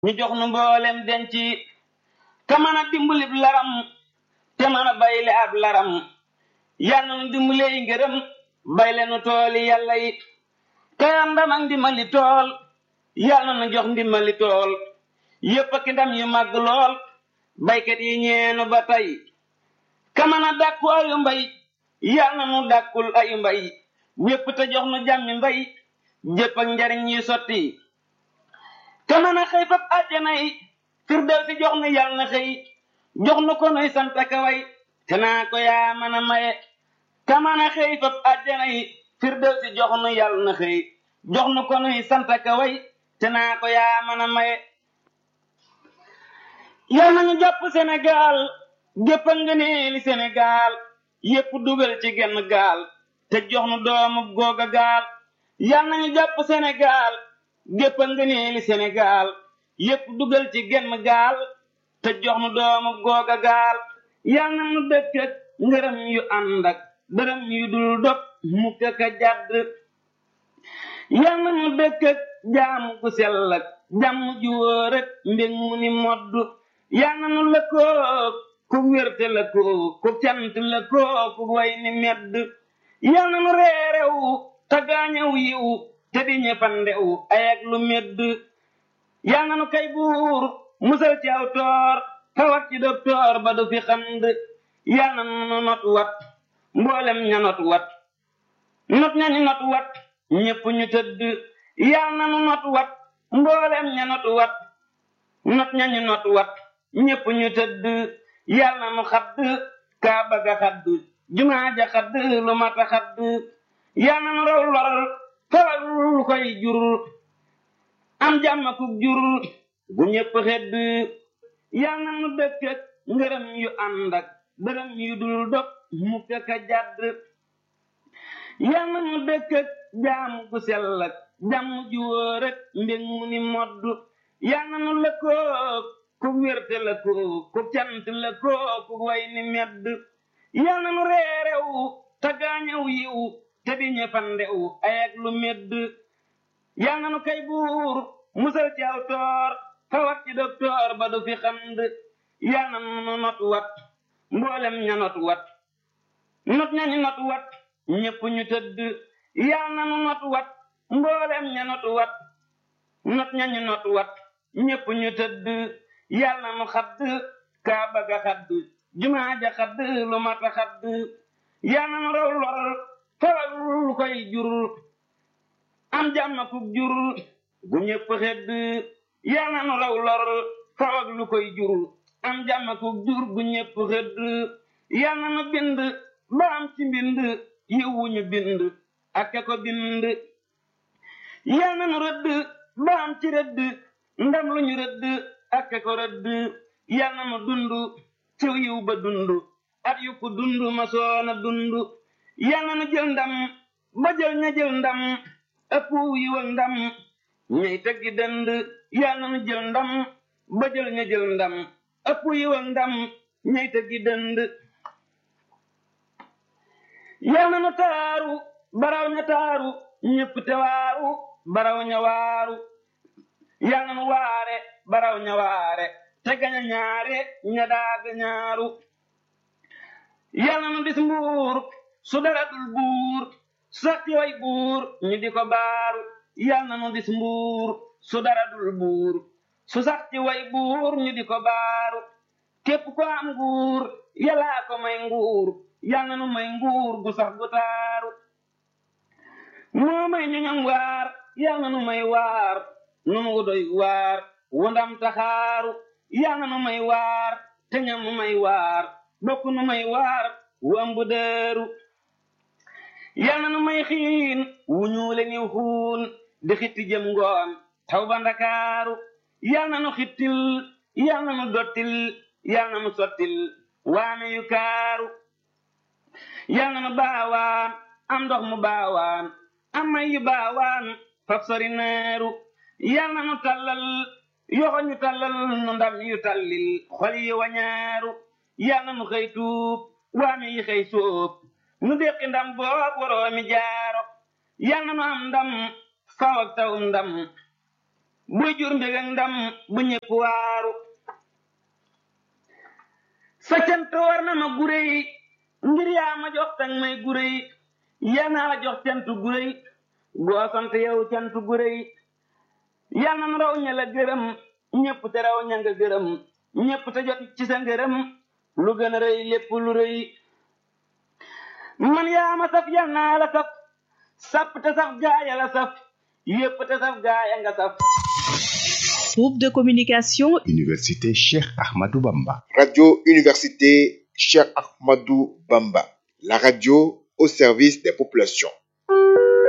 ñu jox nu mboolem denc ka mën a dimbalib laram te mën a bayle ab laram yal na nu dimbalee ngërëm bayle nu tooli yàlla yi te am ndam ak ndimbali tool yal na nu jox ndimbali tool yépp ak ndam yu màgg lool baykat yi ñeenu ba tey ka mën a dàkku ayu mbay yal na nu dàkkul ayu mbay wépp te jox nu jàmmi mbay jépp ak njariñ yi sotti ka mën a xëy fab àjjana yi firdew si jox nu yal na xëy jox nu ko nuy sant ka way te naa ko yaa mën a maye ka mën a xëy fab àjjana yi firdew si jox nu yal na xëy jox nu ko nuy sant ka way te naa ko yaa mën a maye yal nañu jàpp Sénégal gépp a ngëneeli Sénégal yépp dugal ci genn gaal te jox nu doomu googa gaal yal nañu jàpp Sénégal gépp a ngëneeli Sénégal yépp dugal ci genn gaal te jox nu doomu googa gaal yal na nu dëkk ak ngërëm yu ànd ak dërëm yu dul dog mukk ka jàdd yal na nu dëkk ak jaamu gu sell ak jàmm ju wóor ak mbég mu ni modd yal na nu lëkkoo ku wérte lëkkoo ku cant lëkkoo ku way ni medd yal na nu reerew te gaañew yiw te di ñëppandew ay ak lu medd yal na nu kay buur musal ci aw toor tawat ci doktoor ba du fi xand yal na nu not wat mboolem ña not wat not ña ñu not wat ñépp ñu tëdd yal na nu not wat mboolem ña not wat not ña ñu not wat ñépp ñu tëdd yal na nu xadd kaaba ga xadd jumaa ja xadd lu mata xadd yal na nu raw lor tawal lu koy jur am jàmm ku jur gu ñépp xedd yal na nu dëkk ak ngërëm yu ànd ak dërëm yu dul dog mukk ka jàdd yal na nu dëkk ak jaamu gu sell ak jàmm ju wóor ak mbég mu ni modd yal na nu lëkkoo ku wérte lëkkoo ku cant lëkkoo ku way ni medd yal na nu reerew te gaañew yiw te di ñëppandew ay ak lu medd yal na nu kay buur musal ci aw toor tawat ci doktoor ba du fi xand yal na nu not wat mboolem ña not wat not ña ñu not wat ñépp ñu tëdd yal na nu not wat mboolem ña not wat not ña ñu not wat ñépp ñu tëdd yal na nu xadd kaaba ga xadd jumaa ja xadd lu mata xadd yal na nu raw lor tawal lu koy jur am jàmm ku jur gu ñépp xedd yal na nu raw lor tawal lu koy jur am jàmm ku jur gu ñépp xedd yal na nu bind ba am ci mbind yiwu ñu bind ak ko bind yal na nu rëdd ba am ci rëdd ndam lu ñu rëdd ak ko rëdd yal na nu dund ciw yiw ba dund at yu ko dund ma soona dund yal na nu jël ndam ba jël ña jël ndam ëpp yiw ak ndam ñay teggi dënd yal na nu jël ndam ba jël ña jël ndam ëpp yiw ak ndam ñay teggi dënd yal na nu taaru baraw ña taaru ñépp te waaru baraw ña waaru yal na nu waare baraw ña waare te gaña ñaare ña daaga ñaaru yal na nu dis mbuur su dara dul buur sax ci way buur ñu di ko baaru yal na nu dis mbuur su dara dul buur su sax ci way buur ñu di ko baaru képp ko am nguur yàllaa ko may nguur yal na nu may nguur gu sax gu taaru moo may ñu ñam waar yal na nu may waar nu mu doy waar wandam taxaaru yal na nu may waar te ñam nu may waar bokk nu may waar wu ëmb dëeru yal na nu may xiin wu ñuule niw xuun di xitti jëm ngoon taw ba ndakaaru yal na nu xittil yal na nu dottil yal na nu sottil waame yu kaaru yal na nu baawaan am ndox mu baawaan am may yu baawaan faf sori neeru yal na nu tallal yoxo ñu tallal nu ndam yu tallil xol yi wañaaru yal na nu xëy tuub waame yi xëy sóob nu déqi ndam boob waroomi jaaro yal na nu am ndam faw ak taw ndam buy jur mbég ak ndam bu ñëpp waaru sa cant war na ma gure yi ngir yaa ma jox tang may gure yi yal naa la jox cant gure yi goo sant yow cant gure yi yal na raw ña la gërëm ñëpp te raw ña nga gërëm ñëpp te jot ci sa ngërëm lu gën a rëy lépp lu rëy man yaa ma saf yal naa la saf sapp te saf gaaya la saf yépp te saf gaaya nga saf Groupe de communication Université Cheikh Ahmadou Bamba. Radio Université Cheikh Ahmadou Bamba. La radio au service des populations.